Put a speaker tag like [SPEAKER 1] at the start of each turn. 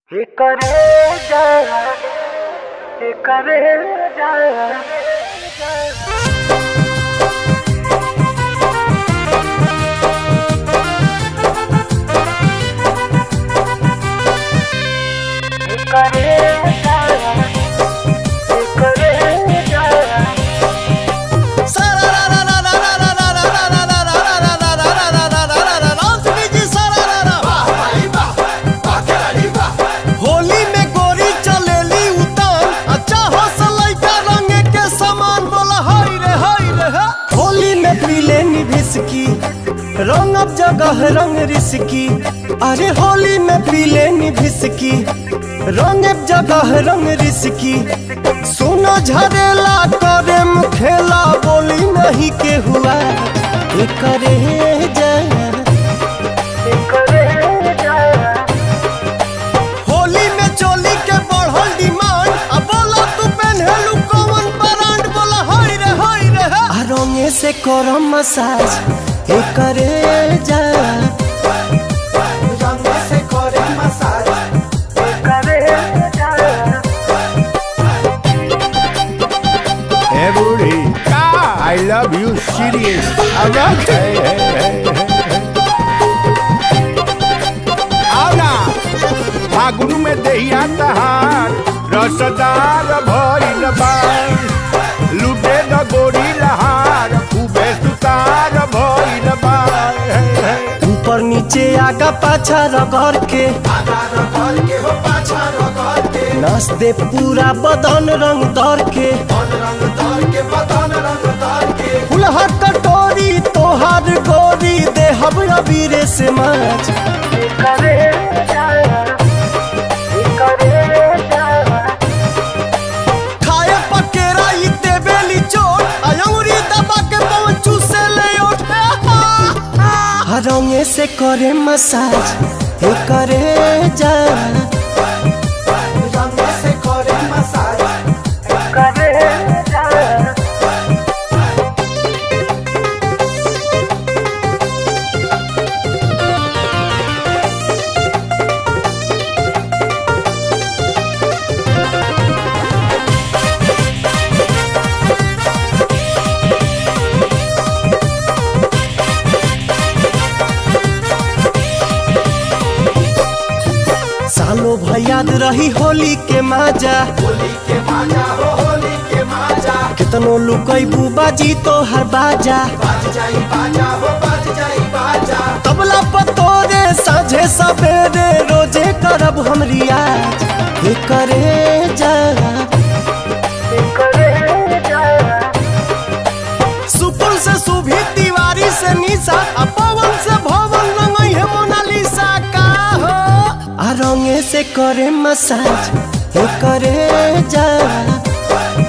[SPEAKER 1] करे जा करे जा करे जा करे जा
[SPEAKER 2] होली में गोरी चलेली उतान अच्छा हौसलै का रंग के समान बोला हाय रे हाय रे हा। होली में पीले निभिसकी रंग अब जगह रंग रिसकी अरे होली में पीले निभिसकी रंग अब जगह रंग रिसकी सोना झरेला करे खेला बोली नहीं के हुआ ये करे जा
[SPEAKER 1] करे जा
[SPEAKER 2] होली में चोली के बढ़ल डिमांड अब बोला तू पहनलू कौन ब्रांड बोला हाय रे हाय रे हा। आ रंगे से करम मसाज हे करे जा रंगे से करे मसाज
[SPEAKER 1] करे जा
[SPEAKER 3] Hey, booty. I love you, serious. I'm not. Hey, hey, hey, hey. आओ ना फागुन में दहिया तहार रसदार भइल बा लुटे द गोरी लहार खूबे सुतार भइल बा हे, हे।
[SPEAKER 2] ऊपर नीचे आगा पाछा रगड़ के नस दे पूरा बदन रंग दर के फुलहा कटोरी तोहार गोरी देहब अबीरे से माछ
[SPEAKER 1] करे जा करे जा
[SPEAKER 2] खाए पकेरा ई देबेली चोट अयंगुरी दबा के पहुंचू से ले उठे रंगे से करे मसाज हे करे जा रंगे से करे मसाज
[SPEAKER 1] करे जा
[SPEAKER 2] सालो भयाद रही होली के माजा कितनो लुकैबू बाजी तो हर बाजा तबला पतोरे साझे सवेरे रोजे करब हम रियाज हे करे जा
[SPEAKER 1] करे जा
[SPEAKER 2] सुपुल से सुभी तिवारी से निशा आ पवन से भवन रंगई है मोनालिसा का हो आ रंगे से करे मसाज हे करे जा